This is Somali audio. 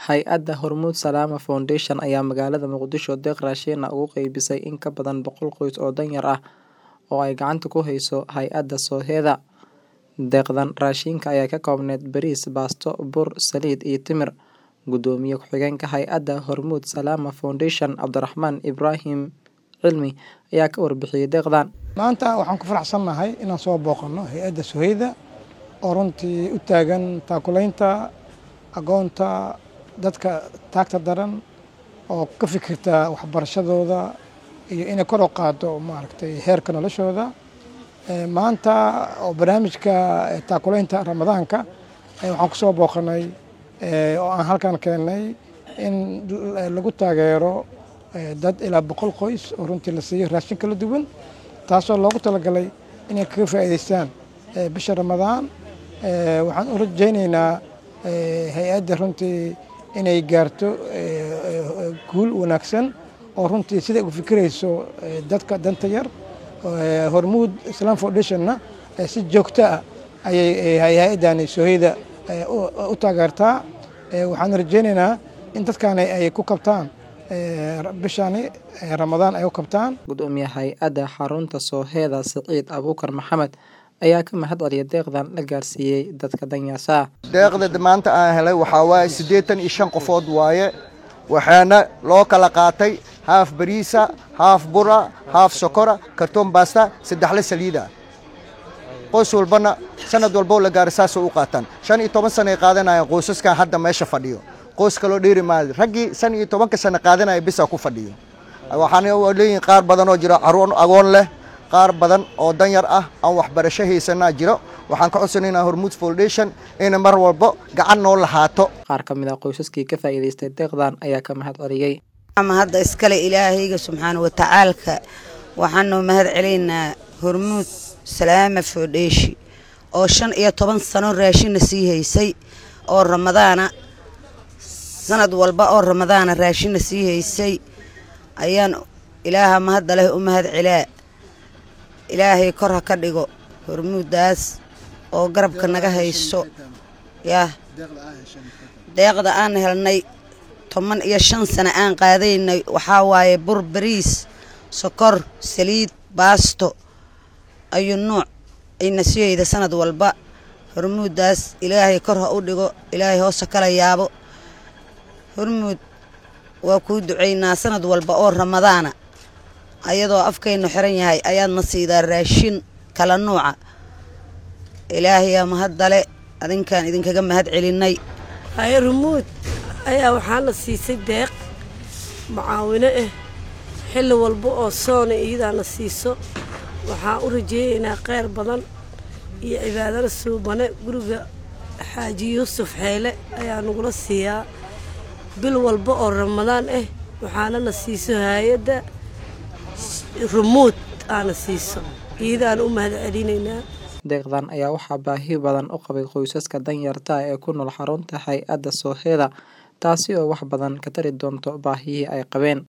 Hay'adda Hormuud Salaama Foundation ayaa magaalada Muqdisho deeq raashin ah ugu qaybisay in ka badan boqol qoys oo danyar ah oo ay gacanta ku hayso hay'adda Sooheeda. Deeqdan raashinka ayaa ka koobneyd bariis, baasto, bur, saliid iyo timir. Gudoomiye ku-xigeenka hay'adda Hormuud Salaama Foundation Cabdiraxmaan Ibraahim Cilmi ayaa ka warbixiyay deeqdan. maanta waxaan ku faraxsannahay inaan soo booqanno hay-adda Sooheeda oo runtii u taagan taakulaynta agoonta dadka taagta daran oo ka fikirta waxbarashadooda iyo inay kor u qaaddo maaragtay heerka noloshooda Eh, maanta oo barnaamijka eh, taakulaynta ramadaanka eh, waxaan ku soo booqanay eh, oo aan halkan keennay in l- lagu taageero eh, dad ilaa boqol qoys oo runtii la siiyo raashin kala duwan taasoo loogu talagalay inay kaga faa'iidaystaan eh, bisha ramadaan Eh, waxaan u rajaynaynaa eh, hay-adda runtii inay gaarto eh, eh, guul wanaagsan oo runtii siday ugu fikirayso eh, dadka danta yar Eh, hormuud islam foundationna eh, si joogto ah ayay eh, hay-addani Sooheeda eh, u- u taageertaa Eh, waxaan rajaynaynaa in dadkani ay ku kabtaan eh, bishani eh, ramadaan ay u kabtaan Gudoomiye hay'adda xarunta Sooheeda Siciid Abuukar Maxamed ayaa ka mahad celiyay deeqdan la gaarsiiyey dadka danyarta ah. deeqda maanta aan helay waxaa waaye siddeetan iyo shan qofood waaye waxaana loo kala qaatay haaf bariisa haaf bura haaf sokora kartoon baasta saddexle saliida qoys walbana sanad walbo la gaara saasoo u qaataan shan iyo toban sano ay qaadanayaan qoysaskan hadda meesha fadhiyo qoys kaloo dheeri maayo raggii shan iyo tobanka sano qaadanaya bisa ku fadhiyo waxaana leeyihin qaar badan oo jiro caruur agoon leh qaar badan oo danyar ah aan waxbarasho haysanaa jiro waxaan ka codsanaynaa hormuud foundation inay mar walbo gacan noo lahaato Qaar ka mid ah qoysaskii ka faa'iidaystay deeqdan ayaa ka mahad celiyay. ama hadda iskale ilaahayga subxaana wa tacaalka waxaanu mahad celaynaa hormuud salaama foodheeshi oo shan iyo toban sano raashinna sii haysay oo ramadaana sanad walba oo ramadaana raashinna sii haysay ayaan ilaaha mahadda leh u mahad celaa ilaahay kor ha ka dhigo hormuuddaas oo garabka naga hayso yaa deeqda aan helnay toban iyo shan sano aan qaadaynay waxaa waaye bur bariis sokor saliid baasto ayuu nuuc ayna siyeyda sanad walba hormuuddaas ilaahay kor ha u dhigo ilaahay hoosa kala yaabo hormuud waa kuu ducaynaa sanad walba oo ramadaana ayadoo afkaynu xiran yahay ayaadna siidaa raashin kala nuuca ilaahayaa mahaddale adinkaan idinkaga mahad celinay haye rumuud ayaa waxaana siisay deeq mucaawino ah xilli walba oo soona iyadaana siiso waxaan u rajeynaynaa kheyr badan iyo cibaadada suubane guriga xaaji yuusuf xeyle ayaa nagula siiyaa bil walba oo ramadaan ah waxaanana siiso hay-adda rumuud aana siiso iyadaana u mahad celinaynaa Deeqdan ayaa waxaa baahi badan u qabay qoysaska danyarta ah ee ku nool xarunta hay'adda Sooheeda taasi oo wax badan ka tari doonto baahiyihii ay qabeen.